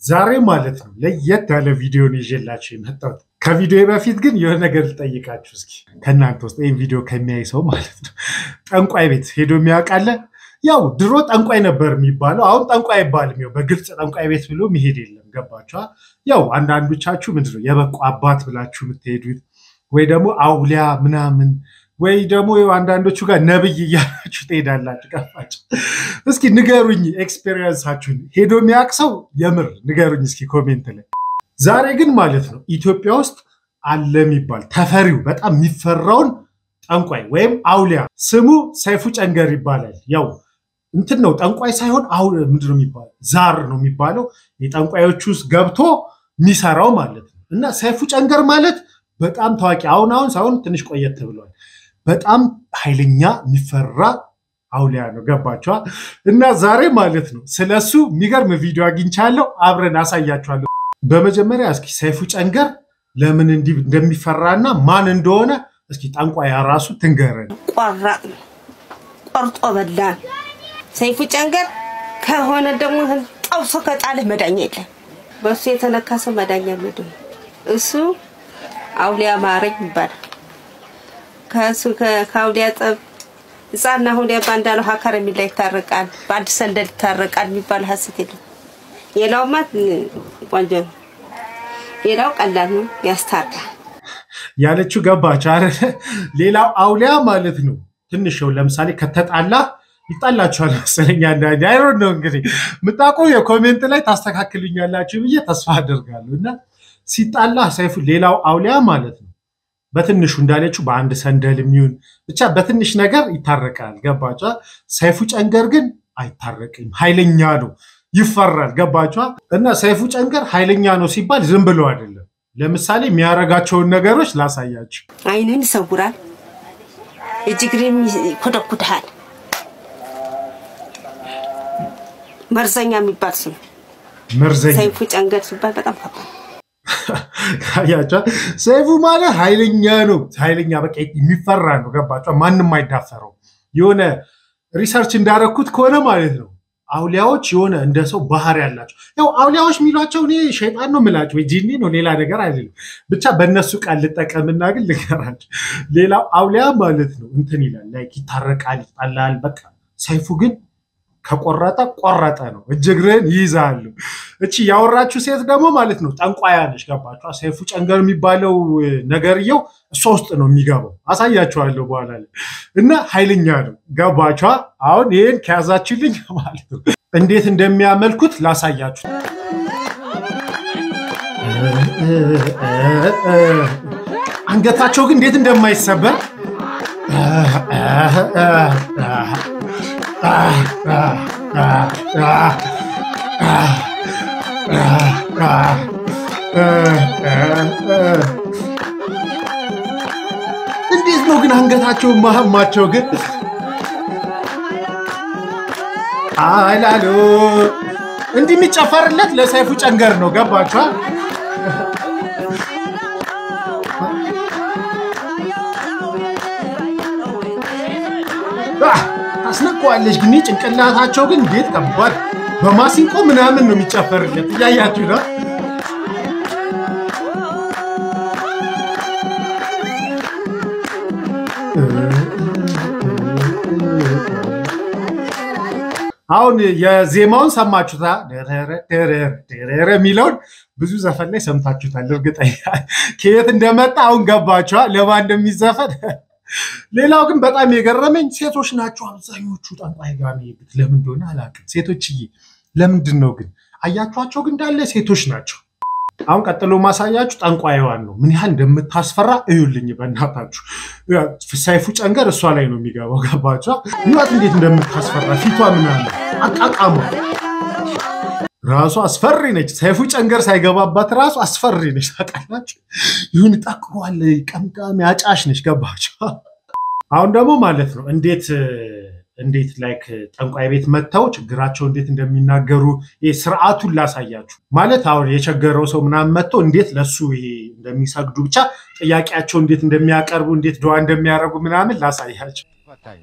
ዛሬ ማለት ነው ለየት ያለ ቪዲዮን ይዤላችሁ የመጣሁት። ከቪዲዮ በፊት ግን የሆነ ነገር ልጠይቃችሁ እስኪ ከእናንተ ውስጥ ይህን ቪዲዮ ከሚያይ ሰው ማለት ነው ጠንቋይ ቤት ሄዶ የሚያውቃለ? ያው ድሮ ጠንቋይ ነበር የሚባለው፣ አሁን ጠንቋይ አይባልም። ያው በግልጽ ጠንቋይ ቤት ብሎ መሄድ የለም። ገባችኋ? ያው አንዳንዶቻችሁ ምንድነው የበቁ አባት ብላችሁ የምትሄዱት ወይ ደግሞ አውሊያ ምናምን ወይ ደግሞ አንዳንዶቹ ጋር ነብይ እያላችሁ ትሄዳላችሁ። ገባችሁ? እስኪ ንገሩኝ ኤክስፔሪየንሳችሁን። ሄዶ የሚያውቅ ሰው የምር ንገሩኝ እስኪ ኮሜንት ላይ። ዛሬ ግን ማለት ነው ኢትዮጵያ ውስጥ አለ የሚባል ተፈሪው በጣም የሚፈራውን ጠንቋይ ወይም አውሊያ ስሙ ሰይፉ ጨንገር ይባላል። ያው እንትን ነው ጠንቋይ ሳይሆን አሁ ምንድን ነው የሚባለው ዛር ነው የሚባለው የጠንቋዮች ውስጥ ገብቶ የሚሰራው ማለት ነው። እና ሰይፉ ጨንገር ማለት በጣም ታዋቂ አሁን አሁን ሳይሆን ትንሽ ቆየት ብሏል። በጣም ኃይለኛ የሚፈራ አውሊያ ነው። ገባችኋ? እና ዛሬ ማለት ነው ስለሱ የሚገርም ቪዲዮ አግኝቻለሁ። አብረን አሳያችኋለሁ። በመጀመሪያ እስኪ ሰይፉ ጨንገር ለምን እንዲህ እንደሚፈራና ማን እንደሆነ እስኪ ጠንቋይ ራሱ ትንገረን። ቆራጥ ነው፣ ቆርጦ በላን። ሰይፉ ጨንገር ከሆነ ደግሞ ጠብሶ ከጣልህ መዳኛ የለም። በእሱ የተነካ ሰው መዳኛ ምድ እሱ አውሊያ ማረኝ ይባላል። ከእሱ ከአውሊያ ጠብ ህፃና አውሊያ ባንዳለው ሀከር የሚላ ይታረቃል፣ በአንድ ሰንደል ይታረቃል የሚባል ሀሰት የለም። ሌላውማ ቆንጆ ነው፣ ሌላው ቀላል ነው፣ ያስታርቃል። ያለችው ገባች አይደለ? ሌላው አውሊያ ማለት ነው ትንሽ ው ለምሳሌ ከተጣላ ይጣላችኋል መሰለኝ። አንዳንዴ አይሮን ነው እንግዲህ ምጣቁ የኮሜንት ላይ ታስተካክሉኛላችሁ ብዬ ተስፋ አደርጋለሁ። እና ሲጣላ ሰይፉ ሌላው አውሊያ ማለት ነው በትንሹ እንዳለችው በአንድ ሰንደል የሚሆን ብቻ በትንሽ ነገር ይታረቃል። ገባቿ? ሰይፉ ጨንገር ግን አይታረቅም፣ ኃይለኛ ነው፣ ይፈራል። ገባቿ? እና ሰይፉ ጨንገር ኃይለኛ ነው ሲባል ዝም ብሎ አይደለም። ለምሳሌ የሚያረጋቸውን ነገሮች ላሳያችሁ። አይንን ይሰውራል፣ እጅግርን ይኮደኩድሃል። መርዘኛ የሚባል ስም መርዘኛ ሰይፉ ጨንገር ሲባል በጣም ከባድ ያቸው ሰይፉ ማለት ኃይለኛ ነው። ኃይለኛ በቃ የሚፈራ ነው። ገባቸ? ማንም አይዳፈረው። የሆነ ሪሰርች እንዳረኩት ከሆነ ማለት ነው አውሊያዎች የሆነ እንደ ሰው ባህሪ ያላቸው ያው አውሊያዎች የሚሏቸው እኔ ሸይጣን ነው የምላቸው ወይ ጂኒ ነው ሌላ ነገር አይደለም። ብቻ በእነሱ ቃል ልጠቀምና ግን ልገራቸው። ሌላው አውሊያ ማለት ነው እንትን ይላል ላይ ይታረቃል፣ ይጣላል። በቃ ሰይፉ ግን ከቆረጠ ቆረጠ ነው። እጅ እግርህን ይይዛሉ። እቺ ያወራችሁ ሴት ደግሞ ማለት ነው ጠንቋያ ነች። ገባችኋ? ሰይፉ ጨንገር የሚባለው ነገርየው እሷ ውስጥ ነው የሚገባው። አሳያችኋለሁ በኋላ ላይ እና ኃይለኛ ነው። ገባችኋ? አሁን ይህን ከያዛችሁልኝ ማለት ነው እንዴት እንደሚያመልኩት ላሳያችሁ። አንገታቸው ግን እንዴት እንደማይሰበር እንዴት ነው ግን አንገታቸው ማህማቸው ግን አላሉ እንዲህ የሚጨፈርለት ለሰይፉ ጨንገር ነው። ገባችኋል? ታስነቀዋለች ግን ጭንቅላታቸው ግን እንዴት ከባድ በማሲንቆ ምናምን ነው የሚጨፈርለት። እያያችሁ ነው። አሁን የዜማውን ሰማችሁታ የሚለውን ብዙ ዘፈን ላይ ሰምታችሁታል። እርግጠኛ ከየት እንደመጣ አሁን ገባችኋል ለማን እንደሚዘፈን። ሌላው ግን በጣም የገረመኝ ሴቶች ናቸው አብዛኞቹ ጠንቋይ ጋር የሚሄዱት። ለምን እንደሆነ አላውቅም። ሴቶችዬ ለምንድን ነው ግን? አያችኋቸው ግን እንዳለ ሴቶች ናቸው። አሁን ቀጥሎ ማሳያችሁ ጠንቋይዋን ነው። ምን ያህል እንደምታስፈራ እዩልኝ በእናታችሁ። ሰይፉ ጨንገር እሷ ላይ ነው የሚገባው። ገባችኋ? ይዋት እንዴት እንደምታስፈራ ፊቷ ምናምን አቃቃሟ ራሱ አስፈሪ ነች። ሰይፉ ጨንገር ሳይገባባት ራሱ አስፈሪ ነች። ታውቃላችሁ? ይሁን ጠቅሯል። ቀምቃሚ አጫሽ ነች። ገባችኋ? አሁን ደግሞ ማለት ነው እንዴት እንዴት ላይክ ጠንቋይ ቤት መጥተው ችግራቸው እንዴት እንደሚናገሩ ስርዓቱን ላሳያችሁ። ማለት አሁን የቸገረው ሰው ምናምን መጥቶ እንዴት ለሱ ይሄ እንደሚሰግዱ ብቻ ጥያቄያቸው እንዴት እንደሚያቀርቡ እንዴት ድዋ እንደሚያደርጉ ምናምን ላሳያቸው።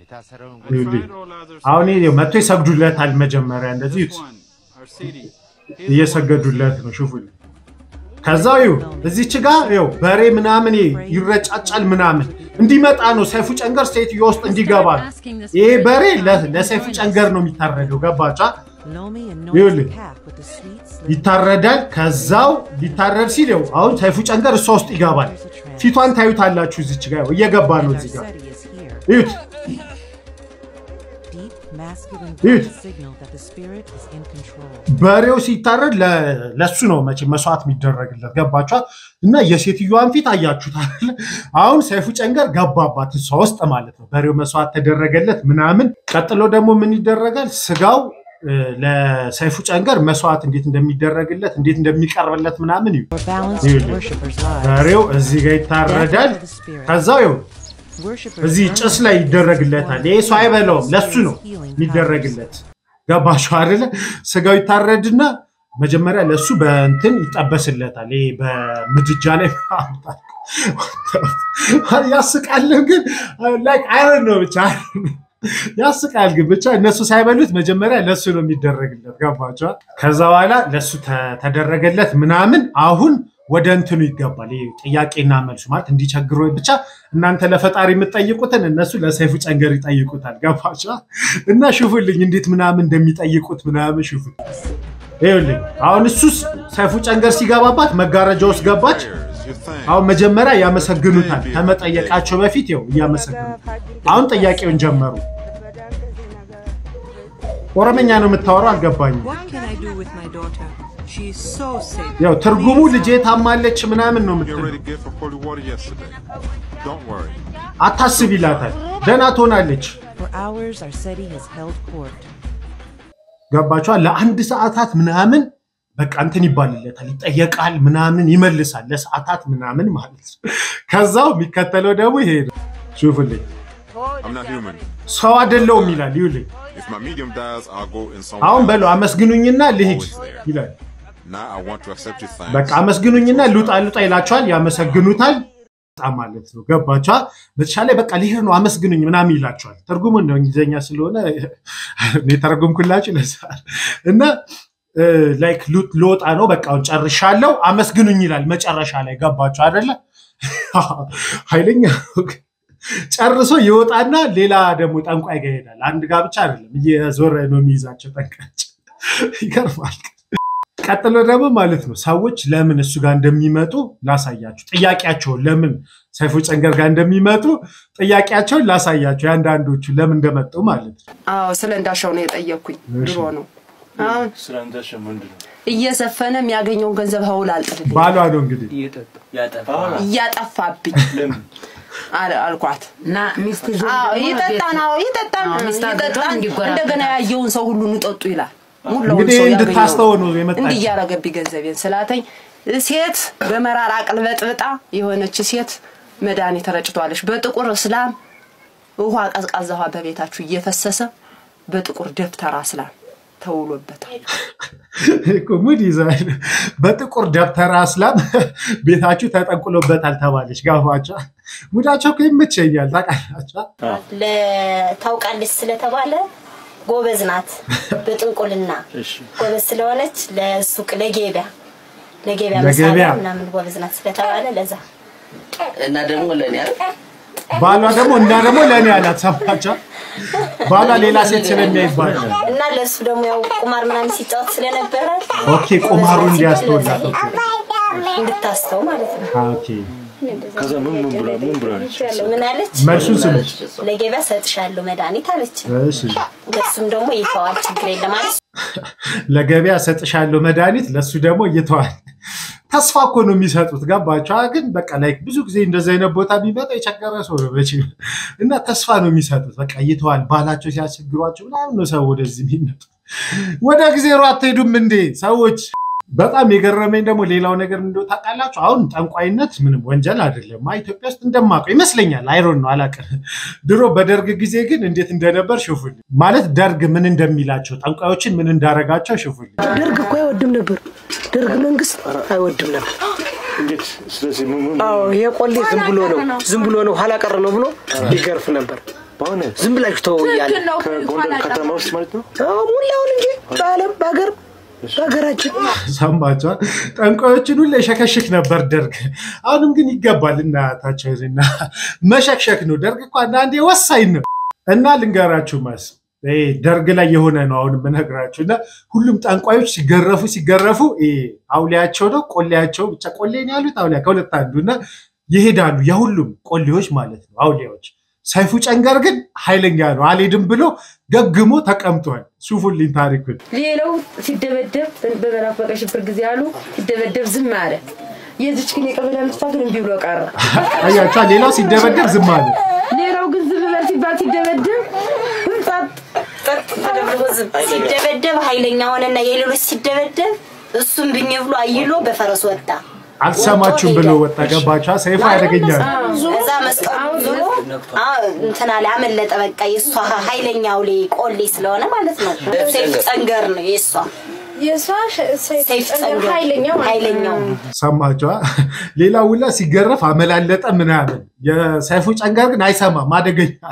አሁን መጥቶ ይሰግዱለታል። መጀመሪያ እንደዚህ እየሰገዱለት ነው። ሽፉል ከዛ ይኸው እዚች ጋ ይኸው በሬ ምናምን ይረጫጫል ምናምን እንዲመጣ ነው ሰይፉ ጨንገር ሴትዮ ውስጥ እንዲገባ ነው። ይሄ በሬ ለ- ለሰይፉ ጨንገር ነው የሚታረደው። ገባቻ? ይኸውልህ ይታረዳል። ከዛው ሊታረድ ሲል ይኸው አሁን ሰይፉ ጨንገር እሷ ውስጥ ይገባል። ፊቷን ታዩታላችሁ። እዚች ጋ ይኸው እየገባ ነው። እዚህ ጋር እዩት። እዩት። በሬው ሲታረድ ለ- ለሱ ነው መቼ መስዋዕት የሚደረግለት ገባችኋል? እና የሴትዮዋን ፊት አያችሁት አይደለ? አሁን ሰይፉ ጨንገር ገባባት እሷ ውስጥ ማለት ነው። በሬው መስዋዕት ተደረገለት ምናምን። ቀጥሎ ደግሞ ምን ይደረጋል? ስጋው እ፣ ለሰይፉ ጨንገር መስዋዕት እንዴት እንደሚደረግለት እንዴት እንደሚቀርብለት ምናምን እዩ። በሬው እዚህ ጋር ይታረዳል። ከዛው ይኸው እዚህ ጭስ ላይ ይደረግለታል። ይሄ ሰው አይበላውም፣ ለሱ ነው የሚደረግለት። ገባችሁ አይደለ? ስጋው ይታረድና መጀመሪያ ለሱ በእንትን ይጠበስለታል። ይሄ በምድጃ ላይ ያስቃልም፣ ግን ላይክ አይረን ነው ብቻ ያስቃል፣ ግን ብቻ እነሱ ሳይበሉት መጀመሪያ ለሱ ነው የሚደረግለት። ገባችኋል? ከዛ በኋላ ለሱ ተ- ተደረገለት ምናምን አሁን ወደ እንትኑ ይገባል። ይሄ ጥያቄና መልሱ ማለት እንዲቸግሮ ብቻ እናንተ ለፈጣሪ የምትጠይቁትን እነሱ ለሰይፉ ጨንገር ይጠይቁታል። ገባች እና ሽፉልኝ እንዴት ምናምን እንደሚጠይቁት ምናምን ሽፉ። ይኸውልኝ አሁን እሱስ ሰይፉ ጨንገር ሲገባባት መጋረጃ ውስጥ ገባች። አሁን መጀመሪያ ያመሰግኑታል ከመጠየቃቸው በፊት ይኸው እያመሰግኑት። አሁን ጥያቄውን ጀመሩ። ኦሮመኛ ነው የምታወራው አልገባኝም። What can I do with my daughter? She is so sick. ያው ትርጉሙ ልጄ ታማለች ምናምን ነው Get የምትለው። ready to get for holy water yesterday. Don't worry. አታስብ ይላታል። ደህና ትሆናለች። For hours, Arceti has held court. ገባችኋል? ለአንድ ሰዓታት ምናምን በቃ እንትን ይባልለታል፣ ይጠየቃል፣ ምናምን ይመልሳል፣ ለሰዓታት ምናምን ማለት ነው። ከዛው የሚከተለው ደግሞ ይሄ ነው። ሹፍልኝ I'm not human. ሰው አይደለውም ይላል። ይውልኝ If my medium dies, I'll go in someone አሁን else. በለው አመስግኑኝና ልሂድ ይላል። Now I want to accept your በቃ thanks. አመስግኑኝና ልውጣ ልውጣ ይላቸዋል። ያመሰግኑታል በጣም ማለት ነው። ገባችኋል? በተሻለ በቃ ልሄድ ነው አመስግኑኝ ምናምን ይላቸዋል። ትርጉሙን ነው እንግሊዝኛ ስለሆነ እኔ ተረጉምኩላችሁ ይለሳል እና ላይክ ልወጣ ነው በቃ አሁን ጨርሻለሁ አመስግኑኝ ይላል መጨረሻ ላይ ገባችሁ አይደለ? ኃይለኛ ነው። ጨርሶ ይወጣና ሌላ ደግሞ ጠንቋይ ጋር ይሄዳል። አንድ ጋር ብቻ አይደለም እየዞረ ነው የሚይዛቸው ጠንቋዮች። ይገርማል። ቀጥሎ ደግሞ ማለት ነው ሰዎች ለምን እሱ ጋር እንደሚመጡ ላሳያችሁ። ጥያቄያቸውን ለምን ሰይፉ ጨንገር ጋር እንደሚመጡ ጥያቄያቸውን ላሳያችሁ፣ የአንዳንዶቹ ለምን እንደመጡ ማለት ነው። አዎ ስለ እንዳሻው ነው የጠየቅኩኝ። ድሮ ነው አሁን ስለ እንዳሻ ምንድን ነው? እየዘፈነ የሚያገኘውን ገንዘብ ሀውል አልጥልልኝ ባሏ ነው እንግዲህ ያጠፋል። እያጠፋብኝ ለምን? አለ አልኳት። እና ሚስት ይዞ አዎ ደግሞ ይጠጣን፣ አዎ ይጠጣን፣ አዎ፣ ሚስት አግብቶ ይጠጣን። እንዲጎራበታል። እንደገና ያየውን ሰው ሁሉ እንጠጡ ይላል። ሙላውን እንግዲህ ሰው እንድታስተው ነው ያገኘውን የመጣችው። እንዲህ እያረገብኝ ገንዘቤን ስላተኝ ሴት በመራር አቅልበጥብጣ የሆነች ሴት መድኃኒት ረጭቷለች። በጥቁር እስላም ውሃ ቀዝቃዛ ውሃ በቤታችሁ እየፈሰሰ በጥቁር ደብተራ እስላም ተውሎበታል። እኮ ሙድ ይዛል። በጥቁር ደብተራ እስላም ቤታችሁ ተጠንቁሎበታል ተባለች። ጋፋቸው ሙዳቸው እኮ ይመቸኛል ታውቃላችሁ። ታውቃለች ስለተባለ ጎበዝ ናት። በጥንቁልና እሺ ጎበዝ ስለሆነች ለሱቅ ለገበያ ለገበያ ለገበያ። መሳሪያ ምናምን ጎበዝ ናት ስለተባለ ለዛ እና ደግሞ ለእኔ አይደል? ባሏ ደግሞ እና ደግሞ ለእኔ አላት። ሰማቸው ባሏ ሌላ ሴት ስለሚያይባል እና ለእሱ ደግሞ ያው ቁማር ምናምን ሲጫወት ስለነበረ ኦኬ፣ ቁማሩ እንዲያስተውላት ኦኬ፣ እንድታስተው ማለት ነው። ኦኬ። ከዛ ምን ምን ብላ ምን ብላለች? ምን አለች? መልሱን ስሙት። ለገበያ ሰጥሻለሁ መድኃኒት አለች። እሺ ለሱም ደግሞ ይተዋል ችግር የለም አለች። ለገበያ ሰጥሻለሁ መድኃኒት፣ ለሱ ደግሞ እየተዋል ተስፋ እኮ ነው የሚሰጡት። ገባቸው ግን በቃ ላይ ብዙ ጊዜ እንደዚህ አይነት ቦታ የሚመጣ የቸገረ ሰው ነው መቼም እና ተስፋ ነው የሚሰጡት። በቃ እየተዋል ባላቸው ሲያስቸግሯቸው ምናምን ነው ሰው ወደዚህ የሚመጡ። ወደ ጊዜ ሮ አትሄዱም እንዴ ሰዎች? በጣም የገረመኝ ደግሞ ሌላው ነገር እንደው ታውቃላችሁ፣ አሁን ጠንቋይነት ምንም ወንጀል አይደለም። አይ ኢትዮጵያ ውስጥ እንደማውቀው ይመስለኛል። አይሮን ነው አላውቅም። ድሮ በደርግ ጊዜ ግን እንዴት እንደነበር ሽፉልኝ። ማለት ደርግ ምን እንደሚላቸው ጠንቋዮችን ምን እንዳረጋቸው ሽፉልኝ። ደርግ እኮ አይወድም ነበር። ደርግ መንግስት አይወድም ነበር። እንዴት? ስለዚህ ምን ምን አዎ ይሄ ቆሌ ዝም ብሎ ነው ዝም ብሎ ነው ኋላ ቀር ነው ብሎ ይገርፍ ነበር። በእውነት ዝም ብላችሁ ተው እያለ ከጎንደር ከተማ ውስጥ ማለት ነው? አዎ ሙላውን እንጂ በዓለም በሀገር በሀገራችን ሰማቸዋል። ጠንቋዮችን ሁሉ የሸከሽክ ነበር ደርግ። አሁንም ግን ይገባል እናታቸውና መሸክሸክ ነው። ደርግ እኮ አንዳንዴ ወሳኝ ነው እና ልንገራችሁ ማስ ይሄ ደርግ ላይ የሆነ ነው አሁን የምነግራችሁ እና ሁሉም ጠንቋዮች ሲገረፉ ሲገረፉ ይሄ አውሊያቸው ነው ቆሌያቸው ብቻ ቆሌ ነው ያሉት አውሊያ ከሁለት አንዱ እና ይሄዳሉ የሁሉም ቆሌዎች ማለት ነው አውሊያዎች ሰይፉ ጨንገር ግን ኃይለኛ ነው አልሄድም ብሎ ገግሞ ተቀምጧል ሱፉልኝ ታሪኩን ሌላው ሲደበደብ በመናፈቀ ሽብር ጊዜ አሉ ሲደበደብ ዝም አለ። የዚች ግን የቀበሌ ልጅቷ ግን እምቢ ብሎ ቀረ። አያቸዋ ሌላው ሲደበደብ ዝም አለ ሌላው ግን ዝም በል ሲባል ሲደበደብ ጸጥ ተደብድቦ ዝም ሲደበደብ ኃይለኛ ሆነና የሌሎች ሲደበደብ እሱም ብኝ ብሎ አይሎ በፈረስ ወጣ። አልሰማችሁም ብሎ ወጣ ገባቸዋ ሰይፉ ያደገኛል እዛ መስቀሉ ዞሮ አ- እንትን አለ አመለጠ። በቃ የእሷ ኃይለኛው ላይ ቆሌ ስለሆነ ማለት ነው። ሰይፍ ጸንገር ነው የእሷ የእሷ ሰይፍ ጸንገር ጸንገር ኃይለኛው ማለት ነው። ኃይለኛው ሰማቸዋ ሌላ ውላ ሲገረፍ አመላለጠ ምናምን የሰይፉ ጨንገር ግን አይሰማም አደገኛ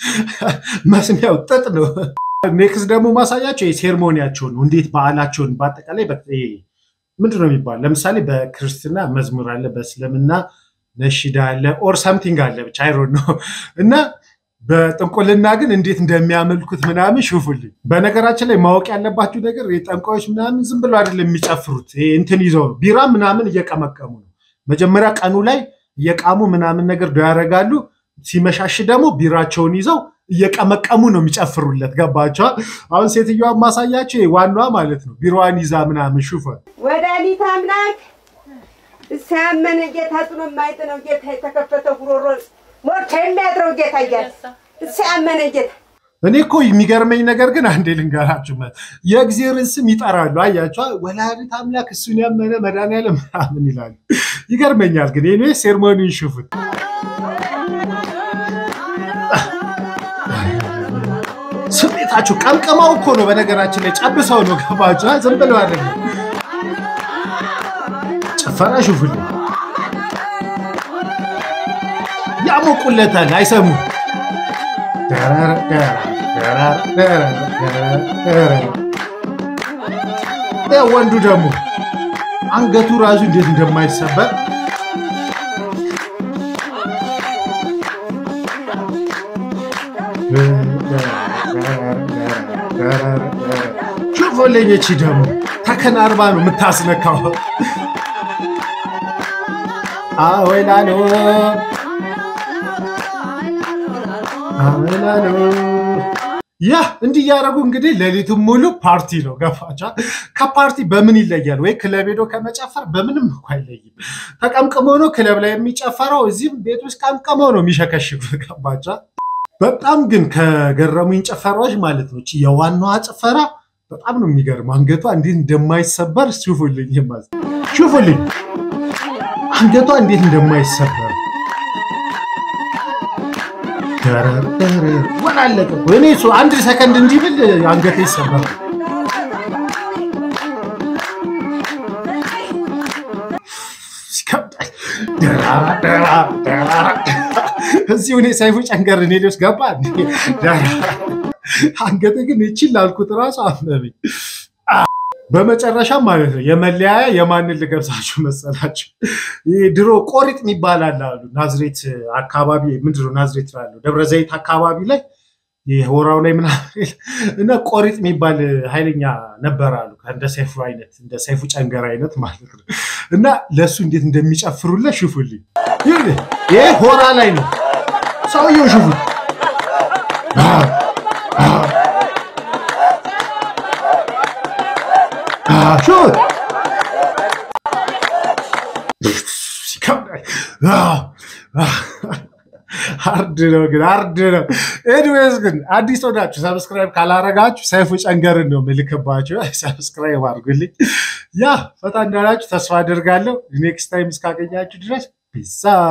መስሚያው ጥጥ ነው ኔክስት ደግሞ ማሳያቸው የሴርሞኒያቸውን ነው እንዴት በዓላቸውን በአጠቃላይ በ- ይሄ ምንድን ነው የሚባል ለምሳሌ በክርስትና መዝሙር አለ በእስልምና ነሽዳ አለ ኦር ሰምቲንግ አለ ብቻ አይሮን ነው እና በጥንቁልና ግን እንዴት እንደሚያመልኩት ምናምን ሹፉልኝ በነገራችን ላይ ማወቅ ያለባችሁ ነገር የጠንቋዮች ምናምን ዝም ብሎ አይደለም የሚጨፍሩት ይሄ እንትን ይዘው ነው ቢራ ምናምን እየቀመቀሙ ነው መጀመሪያ ቀኑ ላይ እየቃሙ ምናምን ነገር ዶ ያደርጋሉ ሲመሻሽ ደግሞ ቢራቸውን ይዘው እየቀመቀሙ ነው የሚጨፍሩለት ገባቸዋ አሁን ሴትዮዋን ማሳያቸው ይሄ ዋናዋ ማለት ነው ቢሮዋን ይዛ ምናምን ሹፈ ወዳሊት አምላክ ሲያመነ ጌታ ጥሎ የማይጥለው ጌታ የተከፈተ ጉሮሮ ሞቶ የሚያድረው ጌታ እያለ ሲያመነ ጌታ እኔ እኮ የሚገርመኝ ነገር ግን አንዴ ልንገራችሁ መ- የእግዚአብሔርን ስም ይጠራሉ አያቸዋ ወላዲት አምላክ እሱን ያመነ መድኃኒዓለም ምናምን ይላሉ ይገርመኛል ግን ኔ ሴርሞኒን ሽፉት ስሜታችሁ ቀምቀማው እኮ ነው በነገራችን ላይ ጨብሰው ነው ገባችሁ ዝም ብለው አይደለም ጭፈራ ሽፉልኝ ያሞቁለታል አይሰሙ ወንዱ ደግሞ አንገቱ ራሱ እንዴት እንደማይሰበር ሹፎለኞች ደግሞ ተከናርባ ነው የምታስነካው አወላሎ አወላሎ ያ እንዲህ እያደረጉ እንግዲህ ሌሊቱን ሙሉ ፓርቲ ነው ገፋቻ ከፓርቲ በምን ይለያል ወይ ክለብ ሄዶ ከመጨፈር በምንም እኮ አይለይም ተቀምቅሞ ነው ክለብ ላይ የሚጨፈረው እዚህም ቤት ውስጥ ቀምቅሞ ነው የሚሸከሽጉት ገባቻ በጣም ግን ከገረሙኝ ጭፈራዎች ማለት ነው እቺ የዋናዋ ጭፈራ በጣም ነው የሚገርም አንገቷ እንዴት እንደማይሰበር ሹፉልኝ ማለት ሹፉልኝ አንገቷ እንዴት እንደማይሰበር ደረር ደረር ወላለቀ እኮ። እኔ እሱ አንድ ሰከንድ እንዲህ ብል አንገቴ ይሰበራል። ይከብዳል። ደራራ ደራራ ደራራ እዚሁ እኔ ሰይፉ ጨንገር እኔ ልብስ ገባ እንዴ? ደራራ አንገቴ ግን ይችል ላልኩት ራሱ አመመኝ። በመጨረሻ ማለት ነው የመለያያ የማንን ልገብሳችሁ መሰላችሁ? ይህ ድሮ ቆሪጥ የሚባል አለ አሉ ናዝሬት አካባቢ ምንድነው ናዝሬት ላለው ደብረ ዘይት አካባቢ ላይ ሆራው ላይ ምናምን እና ቆሪጥ የሚባል ኃይለኛ ነበር አሉ እንደ ሰይፉ አይነት እንደ ሰይፉ ጨንገር አይነት ማለት ነው። እና ለእሱ እንዴት እንደሚጨፍሩለት ሽፉልኝ። ይህ ይሄ ሆራ ላይ ነው ሰውየው ሽፉ ሹት አርድ ነው ግን አርድ ነው። ኤኒዌይስ ግን አዲስ ሆናችሁ ሰብስክራይብ ካላረጋችሁ ሰይፉ ጨንገርን ነው ምልክባችሁ። ሰብስክራይብ አድርጉልኝ። ያ ፈታ እንዳላችሁ ተስፋ አደርጋለሁ። ኔክስት ታይም እስካገኛችሁ ድረስ ፒሳ